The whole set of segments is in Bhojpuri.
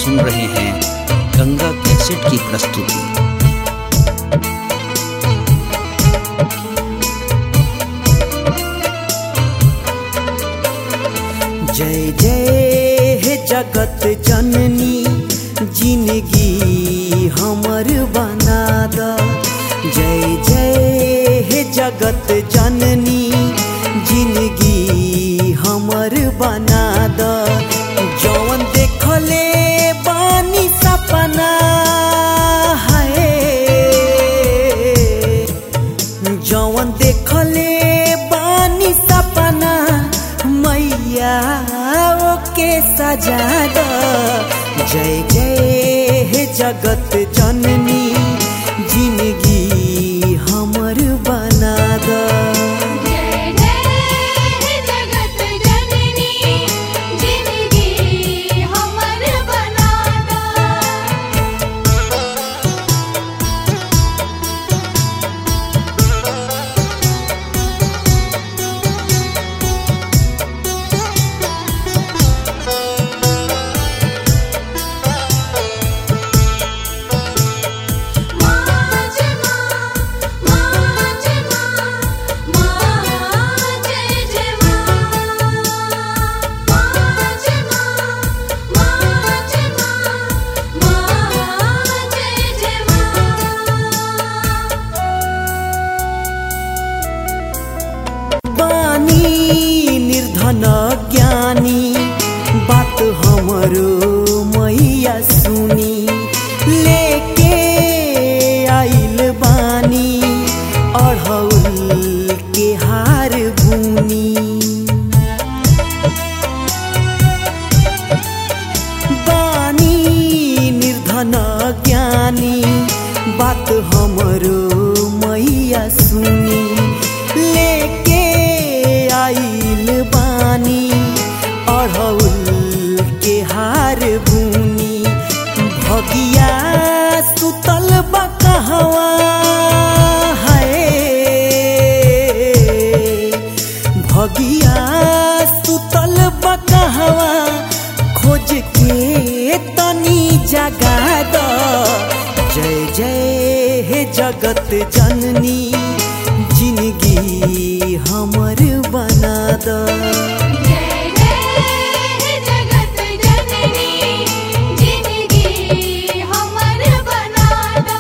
सुन रहे हैं गंगा कैसेट की प्रस्तुति जय जय हे जगत जननी जिंदगी हमर बना द जय जय हे जगत जननी जिंदगी हमर बना द जौन देखले बानी सपना है जौन देखले बानी सपना मैया ओके सजा द जय जय हे जगत जननी जिंदगी हमर बना द जय जय जगत जननी जिंदगी हमर बना दा माज मां माज मां मां जय जय मां माज मां माज मां मां जय जय मां बानी निर्धन ज्ञानी बात हमरो मैया सुनी लेके आइल बानी अढ़ौल के हार बुनी बानी निर्धन ज्ञानी बात हमरो मैया सुनी लेके आइल बानी अढ़ौल के हार बुनी भगिया सुतल बकहवा है भगिया सुतल बकहवा खोज के तनी जगा द जय जय हे जगत जननी जिंदगी हमर बना द जय जय जगत जननी जिंदगी हमर बना दा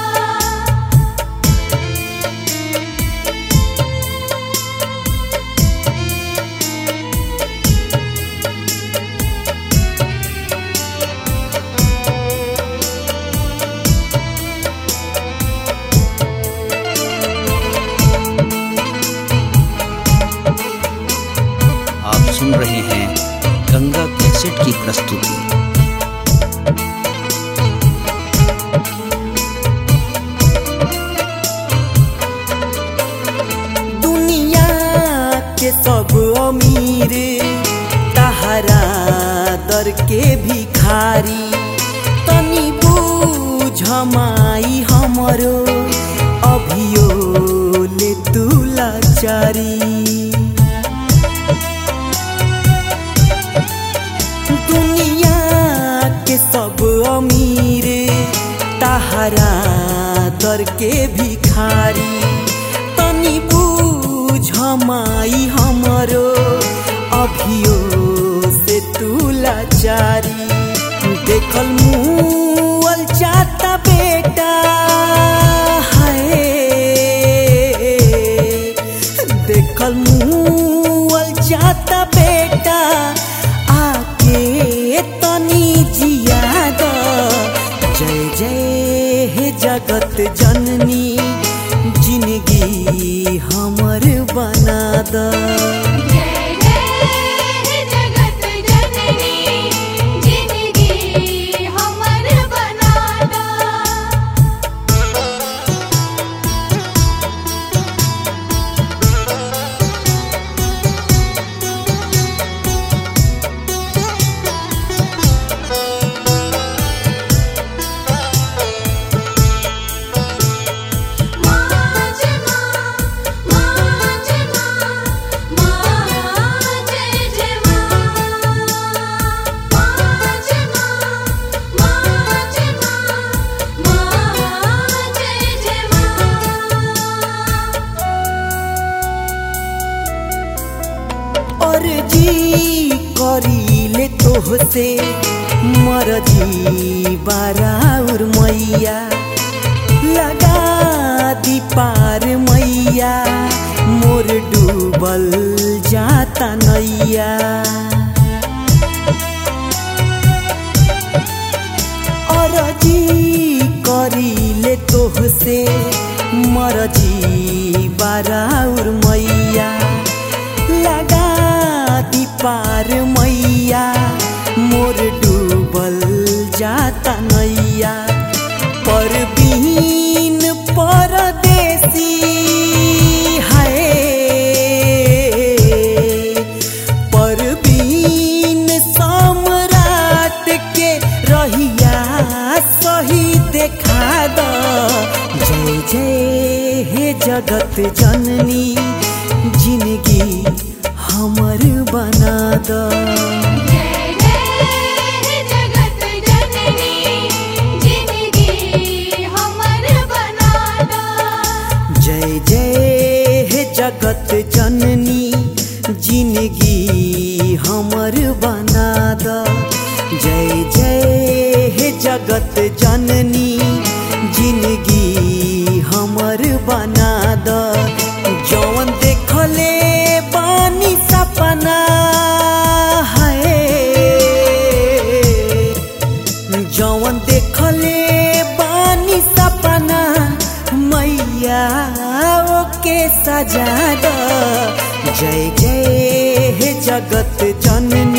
आप सुन रहे हैं गंगा कैसेट की प्रस्तुति दुनिया के सब अमीर तहरा दर के भिखारी तनी बूझ माई हमरो अभियो ले तू लाचारी दुनिया के सब अमीर तहरा दर के भिखारी तनी बूझ माई हमरो अभियो से तू लाचारी देखल मुअल चाहता बेटा है देखल मुअल चाहता बेटा आके तनी जिया द जय जय हे जगत जननी जिंदगी हमर बना द जय जय जगत जननी जिंदगी हमर बना दा माज मां माज मां तोहसे मरजी बाराउर मैया लगा दी पार मैया मोर डूबल जाता नैया अरजी करीले तोहसे मरजी बाराउर मैया लगा दी पार मैया मोर डूबल जाता नैया पर बीन परदेसी है पर बीन सम्राट के रहिया सही देखा द जय जय हे जगत जननी जिंदगी हमर बना द जय जय जगत जननी जिंदगी हमर बना दो जय जय हे जगत जननी जिंदगी हमर बना द जय जय हे जगत जननी जिंदगी हमर बना द जौन देखले बानी सपना है जौन देखले बानी सपना मैया ओके सजा द जय जय हे जगत जननी